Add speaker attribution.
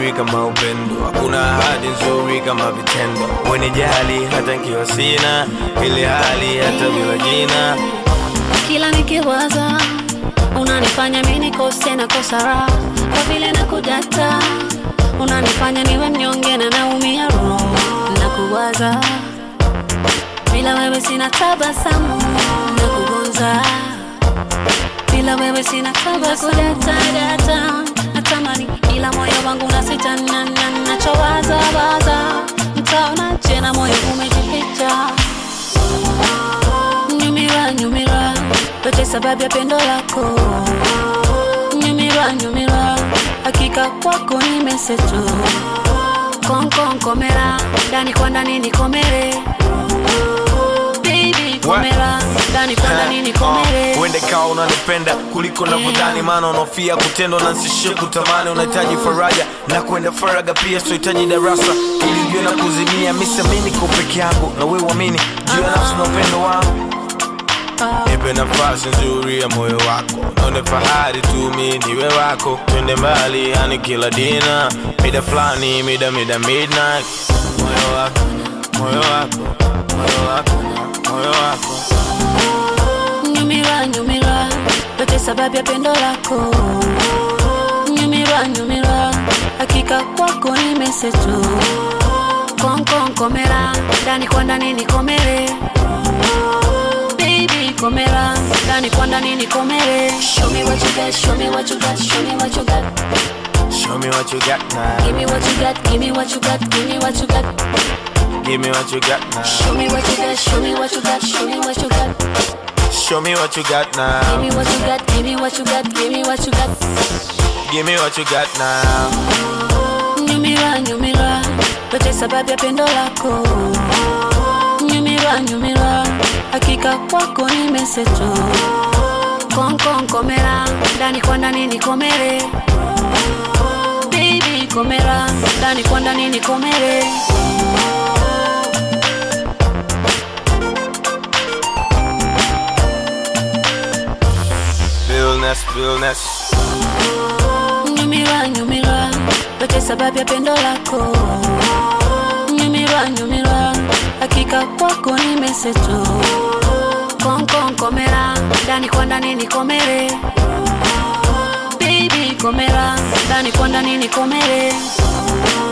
Speaker 1: nzuri kama upendo, hakuna ahadi nzuri kama vitendo. Wenijali hata nkiwa sina ile hali, hata bila jina.
Speaker 2: kila nikiwaza unanifanya mi nikose na kosa raha kwa vile nakudata unanifanya niwe mnyonge na naumia roho na kuwaza bila wewe sina tabasamu na kugonza bila wewe sina tabasamudatadata natamani ila moyo wangu nasitana nachowaza waza mtaona jena moyo umejificha nyumira nyumira yote sababu ya pendo lako nyumira nyumira hakika kwako nimeseto konkonkomera ndani kwa ndani nikomere Baby, komera ndani kwa ndani nikomere
Speaker 1: Uende kawa unanipenda kuliko navyodhani, maana unaofia kutendwa na nsishie kutamani. Unahitaji faraja na kwenda faraga pia, sohitaji darasa ili ujue na kuzimia. Misa niko peke yangu na wewe uamini juu ya nafsi na upendo wangu. Nipe nafasi nzuri ya moyo wako, naone fahari tu mi niwe wako, twende mbali yani kila dina, mida fulani, mida mida midnight. Moyo wako, moyo wako, moyo wako, moyo wako
Speaker 2: nyumira nyumira yote sababu ya pendo lako nyumira nyumira hakika kwako nimeseto konkonkomera ndani kwa ndani nikomere Baby, komera ndani kwa ndani nikomere show me what you got show me what you got show me what you got
Speaker 1: Show me what you got now.
Speaker 2: give me what you got give me what you got give me what you got
Speaker 1: Give me what you got now.
Speaker 2: show me what you got show me what you got show me what you got
Speaker 1: Show me what you got
Speaker 2: give
Speaker 1: now.
Speaker 2: me what you got give me what you got give me what you got
Speaker 1: Give me what you got now.
Speaker 2: nyumira nyumira yote sababu ya pendo lako nyumira nyumira hakika kwako nimeseto konkonkomera ndani kwa ndani nikomere Baby, komera ndani kwa ndani nikomere
Speaker 1: Realness, realness.
Speaker 2: nyumira nyumira yote sababu ya pendo lako nyumira nyumira hakika kwako nimeseto konkonkomera ndani kwa ndani nikomere Baby, komera ndani kwa ndani nikomere